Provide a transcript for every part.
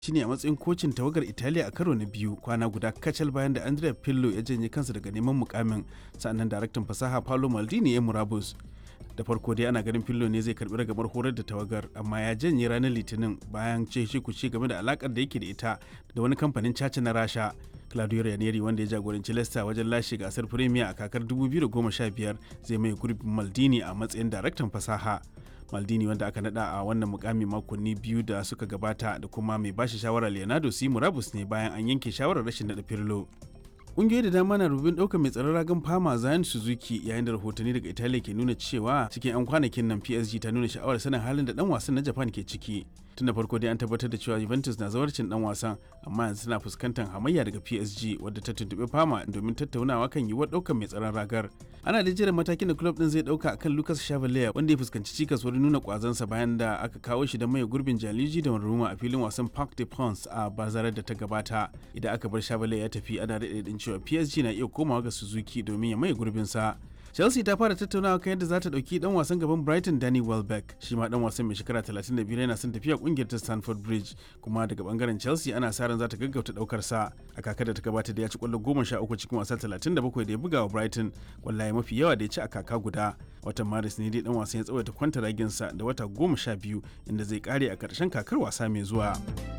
shine a matsayin kocin tawagar Italiya a karo na biyu kwana guda kacal bayan da Andrea Pirlo ya janye kansa daga neman mukamin sannan daraktan fasaha Paolo Maldini ya murabus. Da farko dai ana ganin Pirlo ne zai karbi ragamar horar da tawagar amma ya janye ranar Litinin bayan ce shi kuce game da alakar da yake da ita da wani kamfanin caca na Rasha. Claudio Ranieri wanda ya jagoranci Leicester wajen lashe gasar Premier a kakar 2015 zai mai gurbin Maldini a matsayin daraktan fasaha. Maldini wanda aka nada a wannan mukami makonni biyu da suka gabata da kuma mai bashi shawara Leonardo si murabus ne bayan an yanke shawarar rashin nada Pirlo. Ƙungiyoyi da dama na rubin ɗaukar mai tsaron ragan fama Zayan Suzuki yayin da rahotanni daga Italiya ke nuna cewa cikin 'yan kwanakin nan PSG ta nuna sha'awar sanin halin da ɗan wasan na Japan ke ciki. Tun da farko dai an tabbatar da cewa Juventus na zawarcin ɗan wasan amma yanzu tana fuskantar hamayya daga PSG wadda ta tuntuɓi fama domin tattaunawa kan yiwuwar ɗaukar mai tsaron ragar. Ana da jiran matakin da club ɗin zai ɗauka akan Lucas Chevalier wanda ya fuskanci cikas wurin nuna kwazansa bayan da aka kawo shi da mai gurbin Jaliji da Roma a filin wasan Parc des Princes a bazarar da ta gabata. Idan aka bar Chevalier ya tafi ana daɗe cewa PSG na iya komawa ga Suzuki domin ya maye gurbinsa. Chelsea ta fara tattaunawa kan yadda za ta ɗauki ɗan wasan gaban Brighton Danny Welbeck shi ma ɗan wasan mai shekara 35 yana son tafiya ƙungiyar ta Stamford Bridge kuma daga bangaren Chelsea ana sa ran za ta gaggauta ɗaukar sa a kakar da ta gabata da ya ci ƙwallo 13 cikin wasa 37 da ya buga wa Brighton kwallaye mafi yawa da ya ci a kaka guda watan Maris ne dai ɗan wasan ya tsawaita kwanta raginsa da wata 12 inda zai kare a ƙarshen kakar wasa mai zuwa.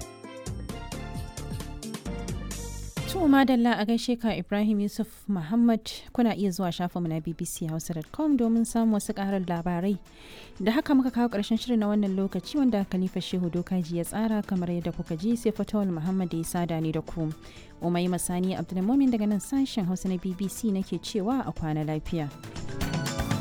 To madalla a gaishe ka Ibrahim Yusuf Muhammad kuna iya zuwa shafinmu na bbchausa.com domin samun wasu karar labarai. Da haka muka kawo ƙarshen shirin na wannan lokaci wanda Khalifa Shehu Dokaji ya tsara kamar yadda kuka ji sai Fatawul Muhammad da ya sada ni da ku. Umai Masani Abdulmumin daga nan sashen Hausa na BBC nake cewa a kwana lafiya.